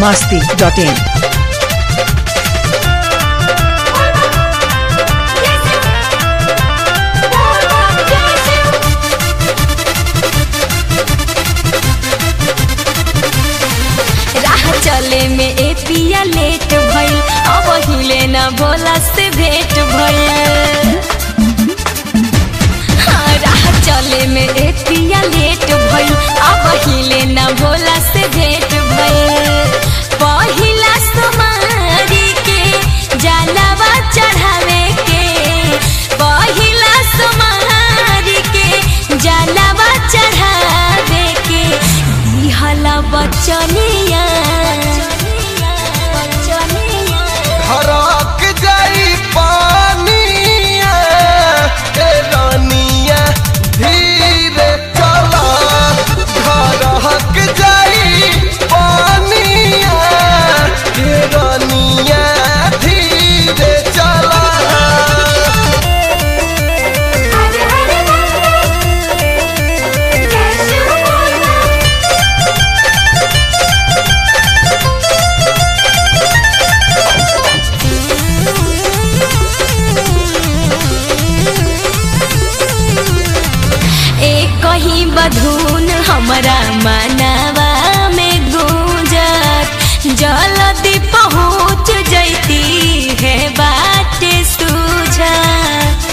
masti.in. राह चले में ए पिया लेट भइल अब हिले न भोला से भेंट भइल हाँ, राह चले में ए पिया लेट भइल अब हिले न भोला से भेंट भइल पहिला सोमारी के जलवा चढ़ावे के पहिला सोमारी के जलवा चढ़ावे के दिहला बचनिया हराक जाई पानिया ए रानिया धीरे चला हराक जाई पानिया ए रानिया धीरे चला एक कहीं बधून हमरा मानवा में गूंजत जल्दी पहुँच जैती है बाट सूझत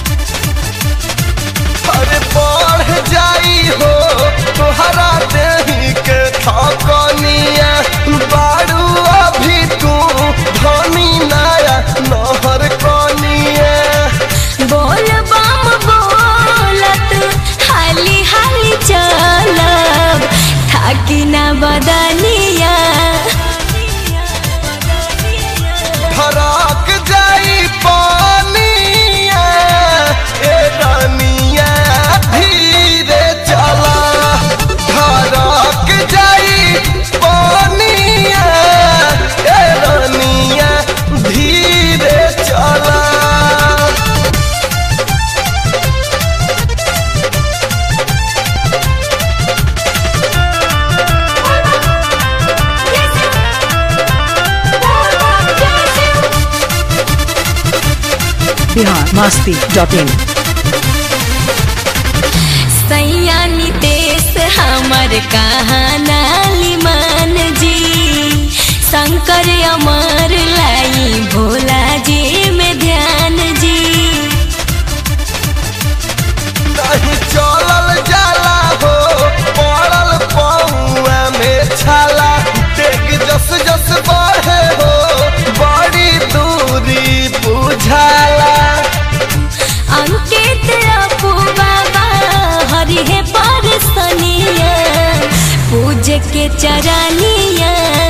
अरे बढ़ जाई हो तोहरा देही के थकनिया बारू अभी तू धनी नया नहर कनिया बोल बम बोलत हाली हाली चलब थाकी ना बदनिया धड़क जाई पानिया ए रानिया धीरे चला धड़क जाई पानिया ए रानिया धीरे चला Bihar masti.in. सैया नितेश हमर कहाना लिमान जी शंकर अमर लाई भोला जी में ध्यान जी नहीं चलल जाला हो पड़ल पौआ में छाला डेग जस जस बढ़े हो बड़ी दूरी बुझाला अंकित अपू बाबा हरि है परसनिया पूज के चरनिया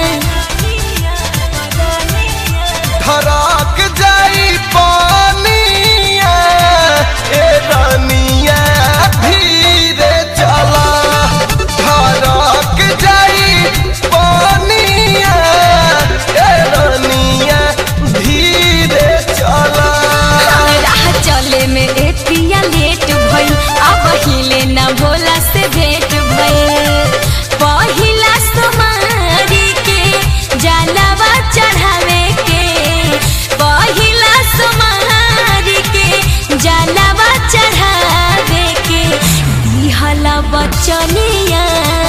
धड़क जाई पानिया ए रानिया धीरे चला धड़क जाई पानिया ए रानिया धीरे चला राह चले में ए पिया लेट भइल अब हिले न भोला से भेंट भइल पहिला सोमारी के जलवा चढ़ावे के पहिला सोमारी के जलवा चढ़ावे के दिहला बचनिया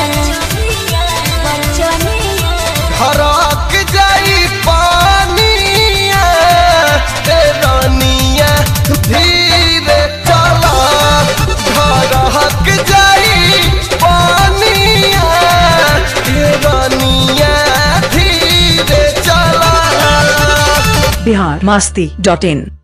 बचनिया हराक जाई पानिया ए रानिया धीरे चला हराक जाई पानिया ए रानिया धीरे चला Bihar masti.in.